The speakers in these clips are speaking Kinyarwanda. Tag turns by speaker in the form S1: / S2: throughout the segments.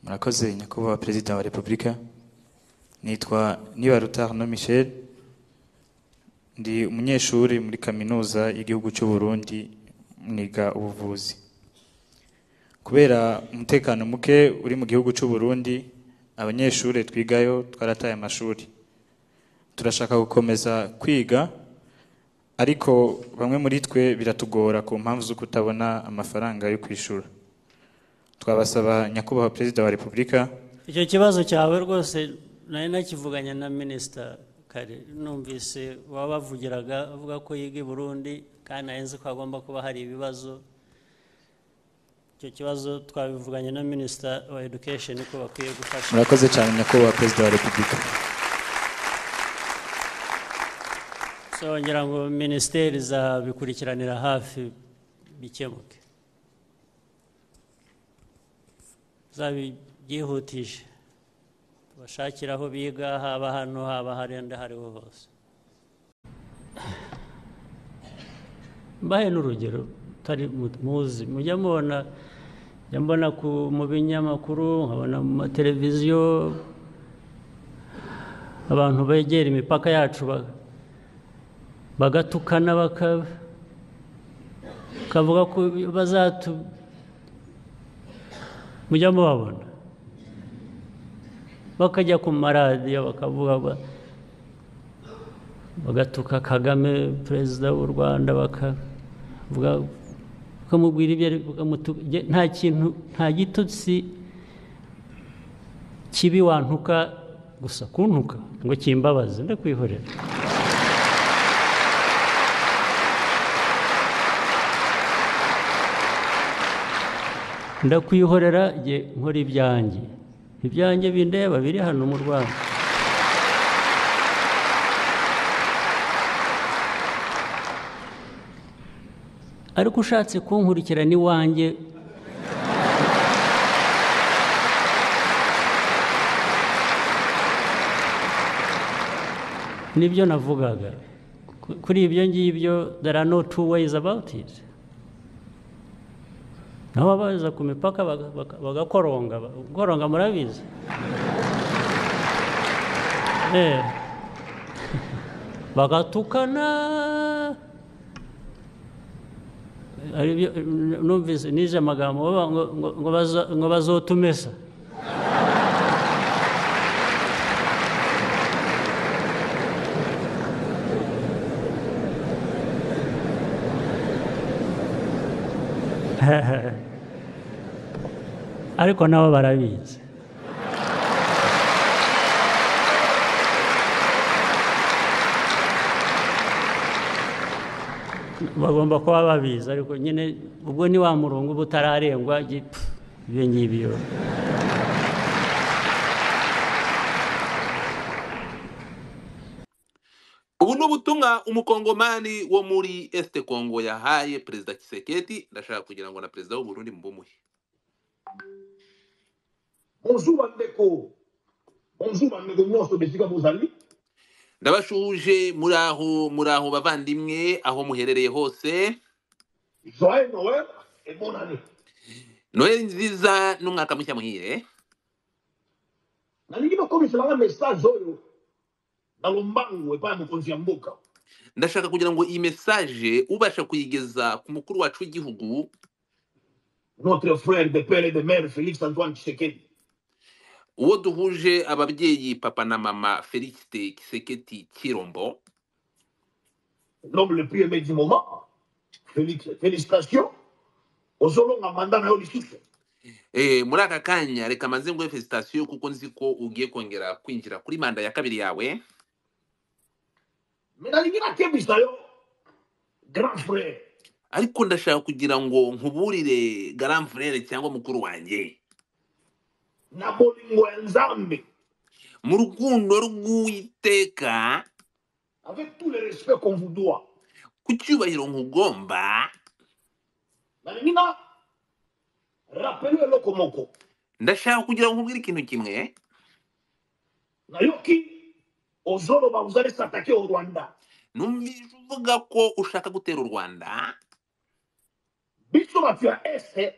S1: murakoze nyakubahwa perezida wa repubulika nitwa nibaruta no michel ndi umunyeshuri muri kaminuza y'igihugu cy'u burundi niga ubuvuzi kubera umutekano muke uri mu gihugu cy'u burundi abanyeshuri twigayo twarataye amashuri turashaka gukomeza kwiga ariko bamwe muri twe biratugora ku mpamvu zo kutabona amafaranga yo kwishyura twabasaba nyakubahwa perezida wa repubulika
S2: icyo kibazo cyawe rwose nari nakivuganye na minisita kare numvise wabavugiraga avuga ko yiga i burundi kandi ahenze ko hagomba kuba hari ibibazo icyo kibazo twabivuganye na minisita wa edukesheni ko bakwiye gufasha
S1: murakoze cyane nyakubahwa perezida wa repubulika
S2: so ngira ngo minisiteri izabikurikiranira hafi bikemuke zabibyihutishe tubashakire aho biga haba hano haba harenda hariho hose mbahe n'urugero utari muzi mujya mubona njya mbona ku- mu binyamakuru nkabona mu mateleviziyo abantu begera imipaka yacu ba- bagatukana baka- bakavuga ko bazatu mujya mubabona bakajya ku maradiyo bakavuga ba- bagatuka kagame perezida w'u rwanda bakavuga bakamubwira ibyo ari- bakamutu- nge- nta kintu nta gitutsi kibi wantuka gusa kuntuka ngo kimbabaze ndakwihorera ndakwihorera jye nkora ibyanjye ibyanjye bindeba biri hano mu rwanda ariko ushatse kunkurikira n'iwanjye nibyo navugaga Ku- kuri ibyo ngibyo there are no two ways about it nabo baza ku mipaka baga- baga- bagakoronga ba- koronga murabizi Eh. bagatukana Ari byo- numvise nize amagambo bavuga ngo- ngo- ngo baza- ngo bazotumesa ariko nabo barabizi bagomba kuba babizi ariko nyine ubwo ni wa murongo uba utararengwa gi- pfu, ibyo ngibyo
S3: ubu ni ubutumwa umukongomani wo muri este congo yahaye perezida kiseketi ndashaka kugira ngo na perezida w'uburundi mbumuhe
S4: bonjour bandeko bonjour bandeko nyonso besika bozali
S3: ndabashuhuje muri aho muri aho bavandimwe aho muherereye hose
S4: joye noel et bonne année
S3: noheli nziza n'umwaka mushya muhire
S4: nalingi bakomiselanga message oyo na lombangu epai ya mokonzi ya mboka
S3: ndashaka kugira ngo iyi mesaje ubasha kuyigeza ku mukuru wacu w'igihugu
S4: notre frère de père et de mère félix antoine tshisekedi
S3: uwo duhuje ababyeyi papa na mama felicite kiseketi kirombo
S4: l'homme le plus aimé du moment félix félicitation ozolonga manda na yo lisusu
S3: Eh, muri aka kanya reka manze nguhe felicitasiyo kuko nzi ko ugiye kongera kwinjira kuri manda ya kabiri yawe
S4: me nalingi nakebisa yo grand frère
S3: ariko ndashaka kugira ngo nkuburire grand frere cyangwa mukuru wanjye
S4: na bolingo ya nzambe
S3: mu rukundo rw'uwiteka
S4: avec tout le respect qu'on vous doit
S3: ku cyubahiro nkugomba
S4: nalingi na rappele eloko moko
S3: ndashaka kugira ngo nkubwire ikintu kimwe
S4: nayoki ozoloba vous allez s'attaquer au rwanda
S3: numvise uvuga ko ushaka gutera u rwanda
S4: biso bato ya este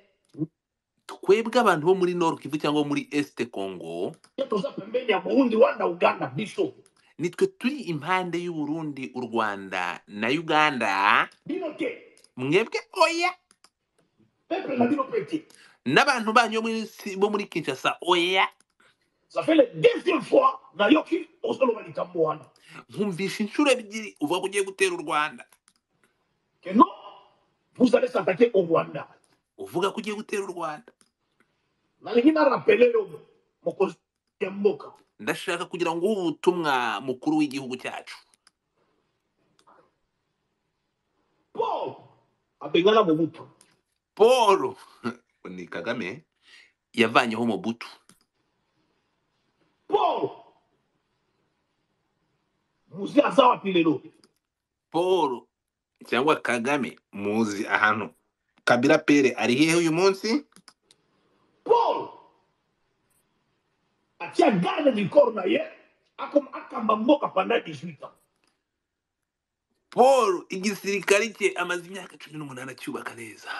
S3: twebwe abantu bo muri nord kivu cyangwa bo muri este congo
S4: ye toza pembeni ya burundi wana uganda biso
S3: nitwe turi impande y'u burundi u rwanda na uganda
S4: bino te
S3: mwebwe oya
S4: peple na bino pe te
S3: n'abantu banyu bo muri Si- bo muri kinshasa oya
S4: ça fait le deuxième fois nayoki ozoloba likambo wana
S3: nkumvisha inshuro ebyiri uvuga ko ugiye gutera u rwanda
S4: ke non vous allez s'attaquer au rwanda
S3: uvuga ko ugiye gutera u rwanda
S4: nalingi narapele yo mokonzi ya mboka
S3: ndashaka kugira ngo uhe ubutumwa mukuru w'igihugu cyacu
S4: paul abengana mobutu
S3: paul ni kagame yavanyeho mobutu
S4: paul muzi aza wapi lelo
S3: paul cyangwa kagame muzi ahantu kabira pere ari hehe uyu munsi
S4: paul atia garde du corps na ye akoma akamba mboka pendant 18 ans
S3: paul igisirikari cye amaze imyaka cumi n'umunani acyubaka neza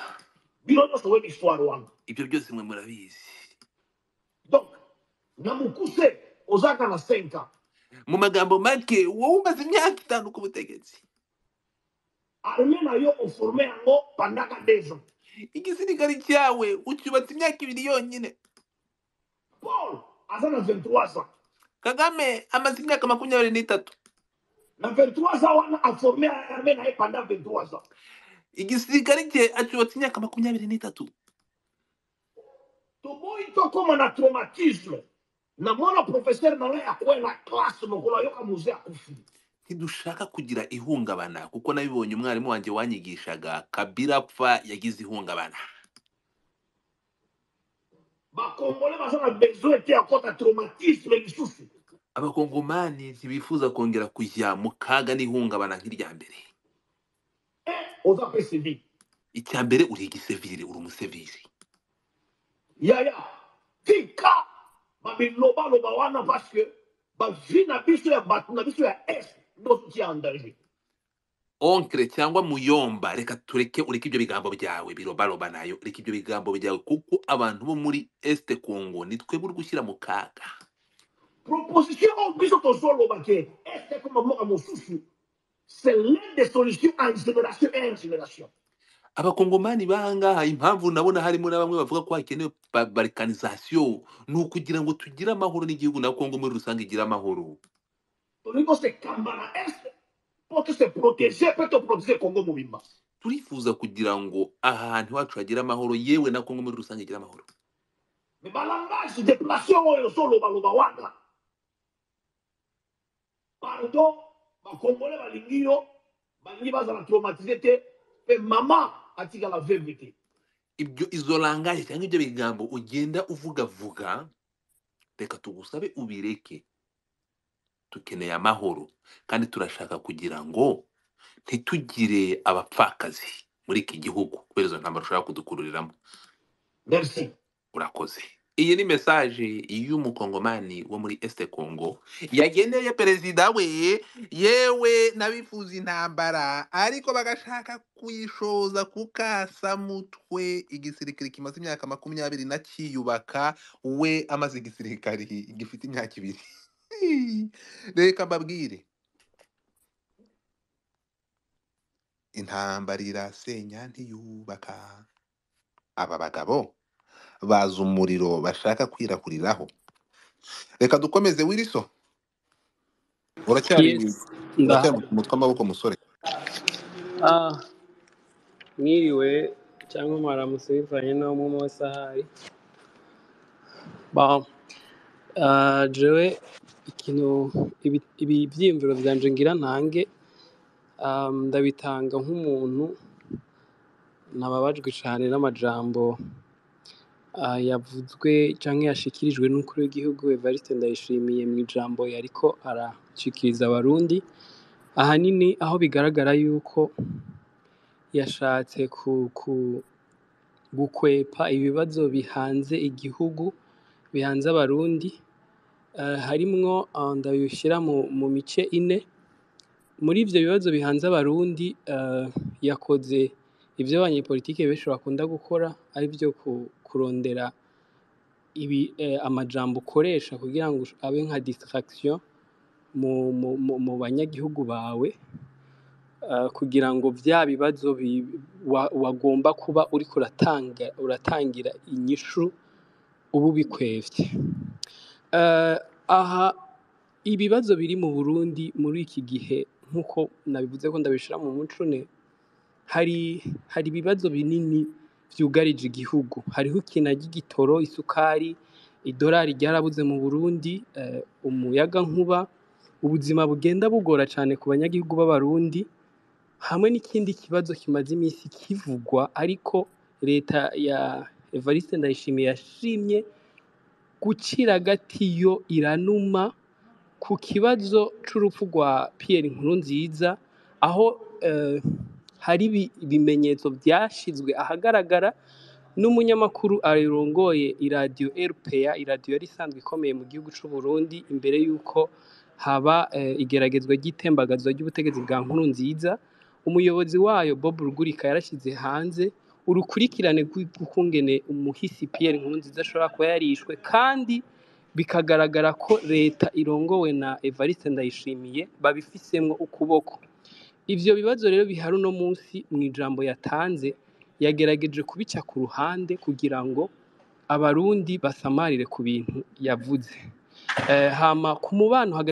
S4: bino nyonso we l'histoire wana
S3: ibyo byose mwe murabizi
S4: donc na mokuse ozalaka na 5 ans
S3: mu magambo make wowe umaze imyaka itanu ku butegetsi
S4: arme na yo oforme yango pandaka 2 ans
S3: igisirikari cyawe ucyubatse imyaka ibiri yonyine
S4: paul aza na 23 ans
S3: kagame amaze imyaka makumyabiri n'itatu
S4: na 23 ans wana aforme arme na ye pendant 23 ans
S3: igisirikare cye acyubatse imyaka makumyabiri n'itatu
S4: toboyi tokóma na traumatisme na mwana professeur na yo akwela classe mokolo ayoka muze akufi
S3: ntidushaka kugira ihungabana kuko nabibonye umwarimu wanjye wanyigishaga kabira apfa yagize ihungabana
S4: bakongole baza na besoin te ya kota traumatisme lisusu
S3: abakongomani ntibifuza kongera kujya mu kaga n'ihungabana nk'irya mbere
S4: oza mpe sevi
S3: icya mbere uri igiseviri uri umuseviri
S4: yaya tika bamilobaloba wana parceke bavi na biso ya bato na biso ya est nyonso ti ya endanger
S3: onkre cyangwa muyomba reka tureke ureke ibyo bigambo byawe birobaroba nayo reka ibyo bigambo byawe kuko abantu bo muri este congo ni twebwe uri gushyira mu kaga
S4: proposition oyo biso tozoloba ke est ekoma moka mosusu c'est l'un des solutions en génération et en génération
S3: abakongomani bangaha impamvu nabona harimo na bamwe bavuga ko hakenewe ba- balkanizasiyo ni ukugira ngo tugire amahoro n'igihugu na kongo muri rusange igira amahoro
S4: tolingi kosekamba na est mpo to se protéger mpe toprotéger congo mobimba
S3: turifuza kugira ngo ahantu iwacu hagire amahoro yewe na kongo muri rusange igira amahoro
S4: me balangage déplace oyo ozolobaloba wana pardon bakongole balingi yo balingi bazala traumatise te mpe mama atikala veve te
S3: ibyo izo langaje cyangwa ibyo bigambo ugenda uvugavuga reka tugusabe ubireke dukeneye amahoro kandi turashaka kugira ngo ntitugire abapfakazi muri iki gihugu kubera izo ntambaro ushobora kudukururiramo
S4: merci
S3: urakoze iyi ni mesaje y'umukongomani wo muri este congo yageneye perezida we yewe n'abifuza intambara ariko bagashaka kuyishoza ku kasamutwe igisirikare kimaze imyaka makumyabiri na kiyubaka we amaze igisirikare gifite imyaka ibiri reka mbabwire intambara irasenya ntiyubaka aba bagabo bazi umuriro bashaka kwirakuriraho reka dukomeze wiriso uracyari
S5: Yes,
S3: uracyari
S5: ndaho
S3: mu mutwe amaboko musore
S5: ah mwiriwe cyangwa mwaramutse bivanye n'uwo mu masahari bam ah jewe ikintu ibi- ibi byiyumviro byanje ngira ntange ah, ndabitanga nk'umuntu nababajwe cyane n'amajambo ah, yavuzwe cyangwa yashikirijwe n'umukuru w'igihugu Evariste Ndayishimiye mu ijambo yariko arashikiriza abarundi ahanini aho bigaragara yuko yashatse ku, ku, gukwepa ibibazo bihanze igihugu bihanze abarundi uh, harimwo ah, ndabishyira mu, mu mice ine muri ivyo bibazo bihanze abarundi uh, yakoze ivyo abanyepolitike benshi bakunda gukora ari byo kurondera ibi eh, amajambo ukoresha kugira ngo abe nka distraction mu, mu, mu, mu banyagihugu bawe ah, kugira ngo bya bibazo bi- wa- wagomba kuba uriko uratanga uratangira inyishu uba ubikwevye Eh, aha ibibazo biri mu burundi muri iki gihe nk'uko nabivuze ko ndabishira mu mucune hari hari ibibazo binini byugarije igihugu hariho ikinagi igitoro isukari idolari ryarabuze mu burundi eh, umuyagankuba ubuzima bugenda bugora cyane ku banyagihugu b'abarundi hamwe n'ikindi kibazo kimaze iminsi kivugwa ariko leta ya evariste ndayishimiye yashimye gucira agatiyo iranuma ku kibazo c'urupfu rwa Pierre Nkurunziza aho eh, hari ibi- ibimenyetso byashizwe ahagaragara n'umunyamakuru arongoye iradiyo RPA iradiyo yari isanzwe ikomeye mu gihugu c'u Burundi imbere y'uko haba eh, igeragezwa ry'itembagazwa ry'ubutegetsi bwa Nkurunziza umuyobozi wayo Bob Rugurika yarashize hanze urukurikirane rw'ukungene umuhisi Pierre Nkurunziza ashobora kuba yarishwe kandi bikagaragara ko leta irongowe na Evariste Ndayishimiye babifisemwo ukuboko ivyo bibazo rero bihari uno munsi mu ijambo yatanze yagerageje kubica ku ruhande kugira ngo abarundi basamarire ku bintu yavuze eh, hama ku mubano hagati